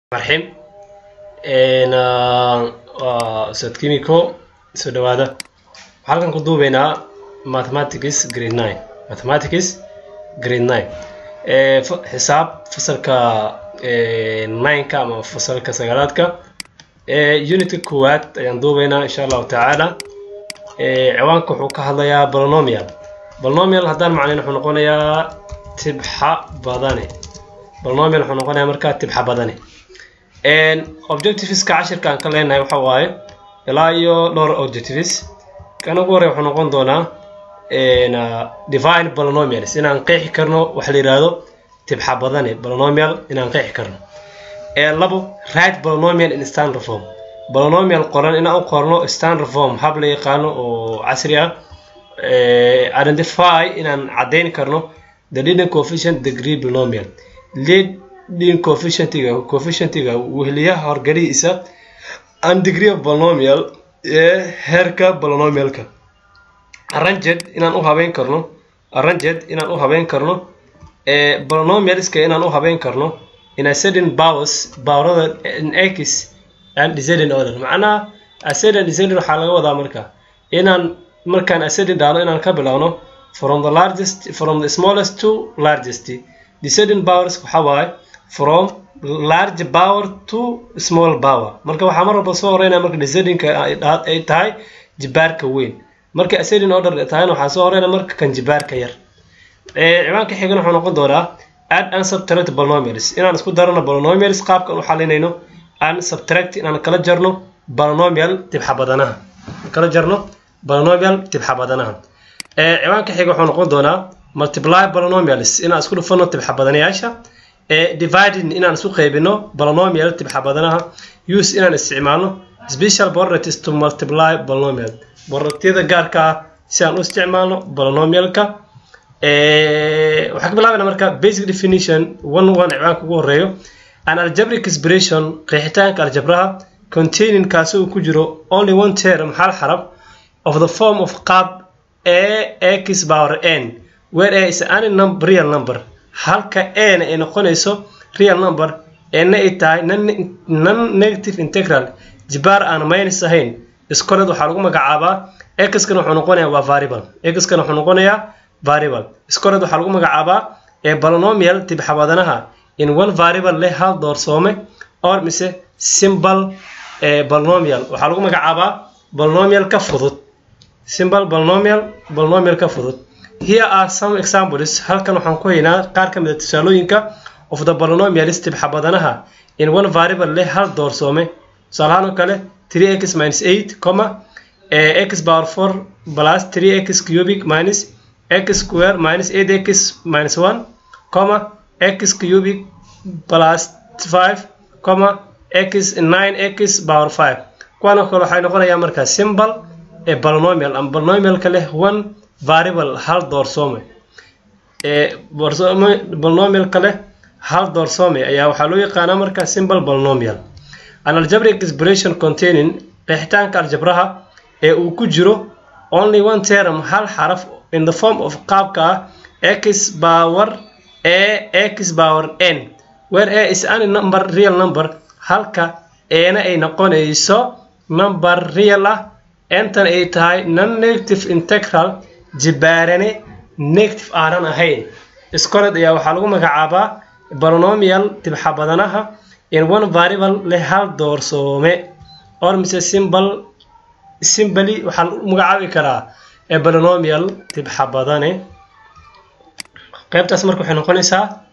marxim waa ustaad kimiko soo dhawaada waxaan halkan ku duubeynaa mathematics grade nine mathematics grade nine xisaab fasalka nineka ama fasalka sagaalaadka unitka koowaad ayaan duubeynaa insha allahu tacaala ciwaanka wuxuu ka hadlayaa bolonomial bolonomial haddaan macnayn wuxuu noqonayaa tibxa badane bolonomial wuxuu noqonayaa markaa tibxa badane objectiveska cashirka aan ka leenahay waxa waaye ilaa iyo dhowr objectives kan ugu horey wuxuu noqon doonaa divine bolonomials inaan qeexi karno waxa la yidhaahdo tibxa badane bolonomial inaan qeexi karno labo right bolonomial in standard form bolonomial qoran inaan u qorno standard form hab la yaqaano oo casri ah identify inaan caddayn karno the leading coefficient degree bolonomial leading coefficientiga coefficientiga wehliyaha horgalihiisa and degree of bolonomial ee heerka bolonomialka arranged inaan u habeyn karno arranged inaan u habeyn karno bolonomialska inaan u habeyn karno in ascending powers powerada in x and descending order macnaha ascending descending waxaa laga wadaa marka inaan markaan ascending dhahno inaan ka bilowno from the largest from the smallest to largest descending powers waxaa waaye from large power to small power marka waxaa mar walba soo horeynaya marka descendingka ay tahay jibaarka weyn marka ascending order tahayna waxaa soo horeynaya marka kan jibaarka yar ciwaanka xigan wuxuu noqon doonaa add and subtract polynomials inaan isku darano polynomials qaabkan u xalinayno and subtract inaan kala jarno polynomial tibxa badanaha kala jarno polynomial tibxa badanaha ciwaanka xiga wuxuu noqon doonaa multiply polynomials inaan isku dhufano tibxa badanayaasha dividing inaan isu qaybino polynomial tibxa badanaha use inaan isticmaalno special properties to multiply polynomial propertiyada gaarka ah si aan u isticmaalno polynomialka waxaan ka bilaabana marka basic definition one one ciwaanka ugu horeeyo an algebraic expression qeexitaanka aljabraha containing kaasi uu ku jiro only one term hal xarab of the form of qaab a x power n where a is any number, real number halka ana ay noqonayso real number ena ay tahay non negative integral jibaar aan minus ahayn iskored waxaa lagu magacaabaa xkan wuxuu noqonayaa waa variable xkan wuxuu noqonayaa variable iskored waxaa lagu magacaabaa ee bolonomial tibxabadanaha in one variable leh hal doorsoome or mise simple bolonomial waxaa lagu magacaabaa bolonomial ka fudud simple bolonomial bolonomial ka fudud here are some examples halkan waxaan ku haynaa qaar ka mid a tusaalooyinka of the bolonomials tibxabadanaha in one variable leh hal doorsoome tusaalahaan oo kale 3x minus 8 comma x power 4 plus 3x cubic minus x square minus 8x minus 1 comma x cubic plus 5 comma x 9x power 5 kuwan oo kale waxay noqonayaa markaa simple ee bolonomial ama bolonomialka leh one variable hal doorsoome ee bolonomialka leh hal doorsoome ayaa waxaa loo yaqaanaa markaa simple bolonomial an algebraic expression containing qeexitaanka aljabraha ee uu ku jiro only one term hal xaraf in the form of qaabka ah x power a x power n where a is any number real number halka eena ay noqonayso number real ah entan ay tahay non negative integral jibaarane negative aanan ahayn iskored ayaa waxaa lagu magacaabaa bolonomial tibxa badanaha in one variable leh hal doorsoome or mise simple simply waxaa lagu magacaabi karaa ee bolonomial tibxa badane qaybtaas marka waxay noqonaysaa